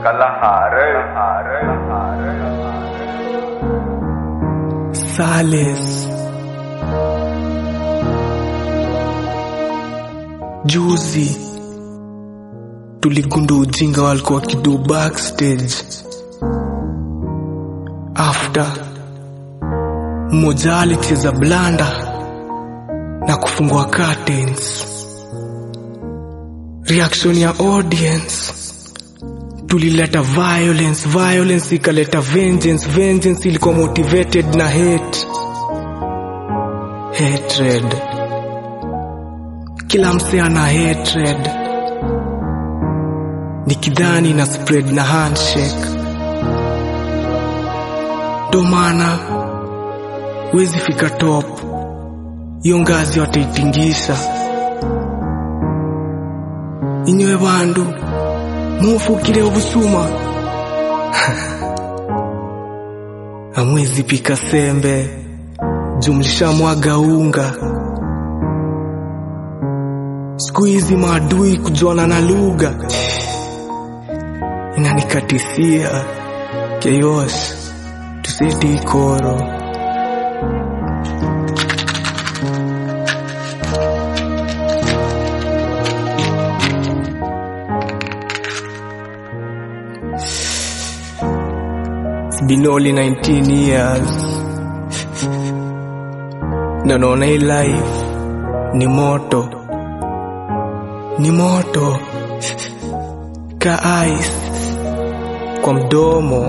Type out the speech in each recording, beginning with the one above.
Kalahari. Sales. Juzi tuligundua ujinga walikuwa wakidu backstage. After mmoja alicheza blanda na kufungua curtains. Reaction ya audience tulileta violence, violence ikaleta vengeance, vengeance ilikuwa motivated na hate, hatred. Kila mse ana hatred, nikidhani na spread na handshake. Ndo maana wezi fika top, hiyo ngazi wataitingisha. Inywe bandu mufukire obusuma amwezi pika sembe jumlisha mwaga unga siku hizi maadui kujuana na lugha inanikatisia chaos tuseti ikoro It's been only 19 years na naona hii life ni moto ni moto ka ice kwa mdomo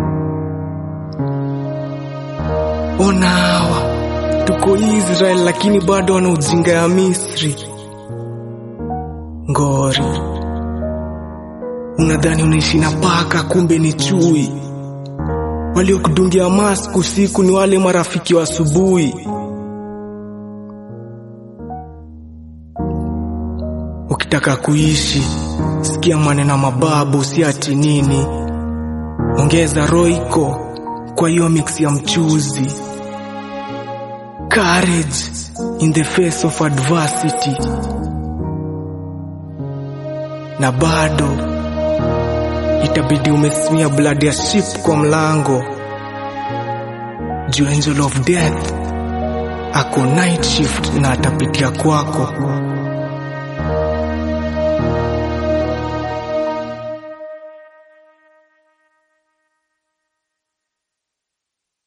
ona hawa tuko Israel lakini bado wana ujinga ya Misri ngori unadhani unaishi na paka kumbe ni chui waliokudungia mask usiku ni wale marafiki wa asubuhi. Ukitaka kuishi, sikia maneno mababu, si ati nini. Ongeza roiko kwa hiyo mix ya mchuzi. Courage in the face of adversity. Na bado itabidi umesimia blood ya sheep kwa mlango juu angel of death ako night shift na atapitia kwako